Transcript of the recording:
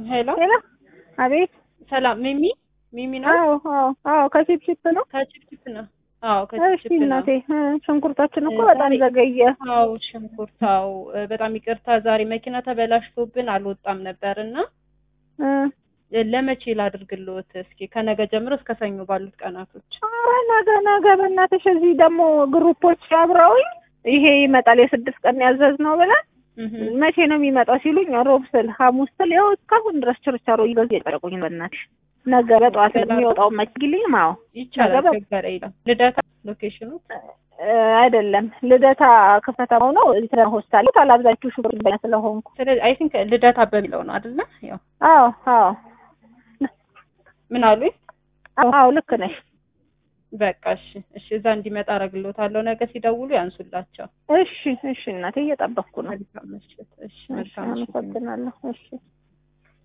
ሄሎ ሄሎ፣ አቤት። ሰላም ሚሚ ሚሚ ነው አዎ፣ አዎ፣ አዎ፣ ከቺፕቺፕ ነው። ከችፕችፕ ነው አዎ እሺ ከችፕችፕ ነው እናቴ፣ እ፣ ሽንኩርታችን እኮ እ፣ በጣም ዛሬ- ዘገየ። አዎ ሽንኩርት አዎ እ፣ በጣም ይቅርታ ዛሬ መኪና ተበላሽቶብን አልወጣም ነበር እና እ፣ እ፣ ለመቼ ላድርግልዎት እስኪ ከነገ ጀምሮ እስከ ሰኞ ባሉት ቀናቶች ኧረ ነገ ነገ በእናትሽ እዚህ ደግሞ ግሩፖች አብረውኝ ይሄ ይመጣል የስድስት ቀን ያዘዝ ነው ብለን እህ መቼ ነው የሚመጣው ሲሉኝ ሮብ ስል ሐሙስ ስል ያው እስካሁን ድረስ ችርቻሮ ይገዙ የጨረቁኝ በእናትሽ ነገ በጠዋት የሚወጣው መችግልኝ ማው ይቻላል ነገ በ- ችግር የለም ልደታ ሎኬሽኑ አይደለም ልደታ ክፍተታው ነው ስለ ሆስፒታል ታላብዛችሁ ሹፌር በኛ ስለሆንኩ ስለዚህ አይ ቲንክ ልደታ በሚለው ነው አይደለ ያው አዎ አዎ ምን አሉኝ አዎ ልክ ነሽ በቃ እሺ እሺ እዛ እንዲመጣ አደርግልዎታለሁ ነገ ሲደውሉ ያንሱላቸው እሺ እሺ እናቴ እየጠበቅኩ ነው መልካም ምሽት እሺ እሺ መልካም ምሽት አመሰግናለሁ እሺ